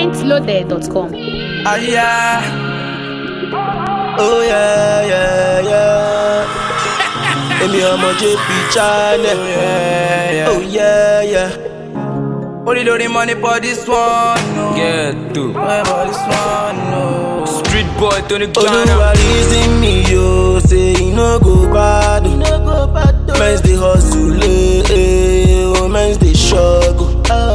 pointloaded.com. Ah, yeah. Oh yeah, yeah, yeah. Èmi ọmọ JP Channel. Oh yeah, yeah. Only loading money for this one. No. Get to Money for this one. No. Street boy Tony Olúwa Ghana. reason me yo, say e no go bad. Men's dey hustle, eh, eh, oh men's dey struggle.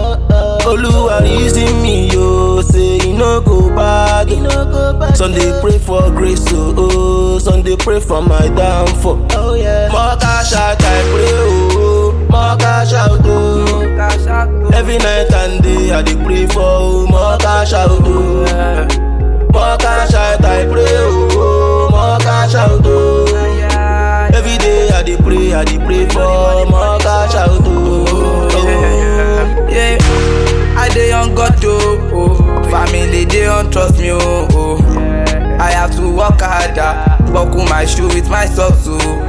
Olúwa reason me yo, say e no go bad. Some dey pray for grace, oh, oh, some dey pray for my downfall. More cash out, I pray, oh, more cash out, oh. Cash out. Every night and day I dey pray for oh, more cash out, oh. More cash out, I pray, oh, more cash out, oh. Yeah. Every day I dey pray, I dey pray for more cash out, oh. Yeah, yeah. I dey on God oh, oh. Family dey on trust me oh, oh. I have to work harder, buckle my shoe with my socks oh.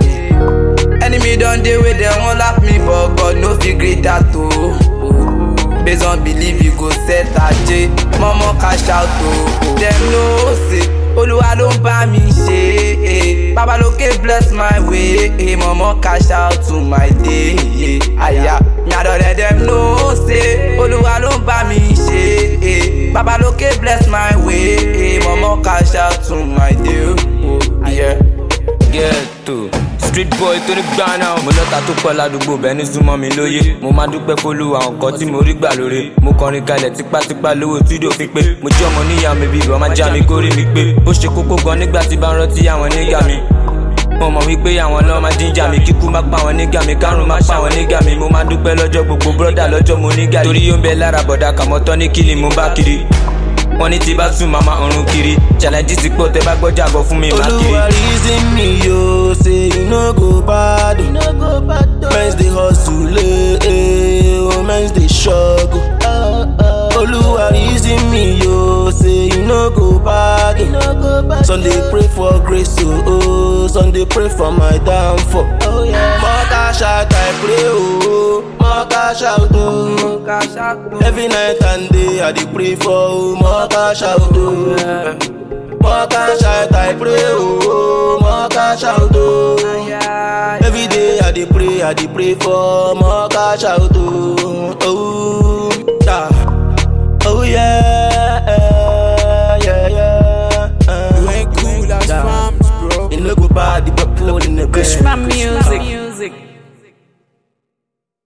Enemy don dey wey dem wan laugh me but God no fit gree that oh. oh. Based on belief you go set aje, mọ́mọ́ cash out oh. Dem know say Olúwa ló ń bá mi ṣe eh. Babalóke bless my way eh. Mọ̀mọ́ cash out to my day eh. Àyà nyàdọ̀dẹ̀ dem know say Olúwa ló ń bá mi ṣe eh. Babalóke bless my way eh. Mọ̀mọ́ cash out to my day oh. Yeah. Get to Street boy Tony Ghana. Mo lọ́ta tó pọ̀ ládùúgbò bẹ́ẹ̀ ní súnmọ́ mi lóye. Mo máa dúpẹ́ fólúwa nǹkan tí mo rí gbà lóore. Mo kọrin kalẹ̀ tipátipá lówó túdò fi pé. Mo jẹ́ ọmọ níyà mi bí ìbọn máa já mi kórè mi pé. Ó ṣe kókó gan nígbà tí bá ń rántí àwọn nígà mi. Mo mọ̀ wípé àwọn náà máa jíjà mi kíkú má pa àwọn nígà mi kárùn má pa àwọn nígà mi. Mo máa dúpẹ́ lọ́jọ́ gbogbo bọ́dà lọ́jọ́ mo nígà. Torí yóò ń bẹ lára bọ̀dà kàmọ́tọ́ ní kílì mo bá kiri. Wọ́n ní tí bá sùn màmá ọ̀run kiri. Challenge ti pọ̀ tẹ́ bá gbọ́jà bọ̀ fún mi má kiri. Olúwa reason me yo, say e no go bad. Men's dey hustle, eh, eh, oh men's dey struggle. Olúwa reason me yo, say e no go bad. Some dey pray for grace, oh, oh, some dey pray for my downfall. More cash out, I pray, oh, more cash out, oh. Cash out oh. Every night and day I dey pray for oh, more cash out, oh. More cash out, I pray, oh, more cash out, oh. Yeah. Every day I dey pray, I dey pray for more cash out, oh. Oh, yeah. Oh yeah, yeah, yeah. Uh, You ain't cool as yeah. farms, bro. You no go bad, you upload in the bed. Pushman Music.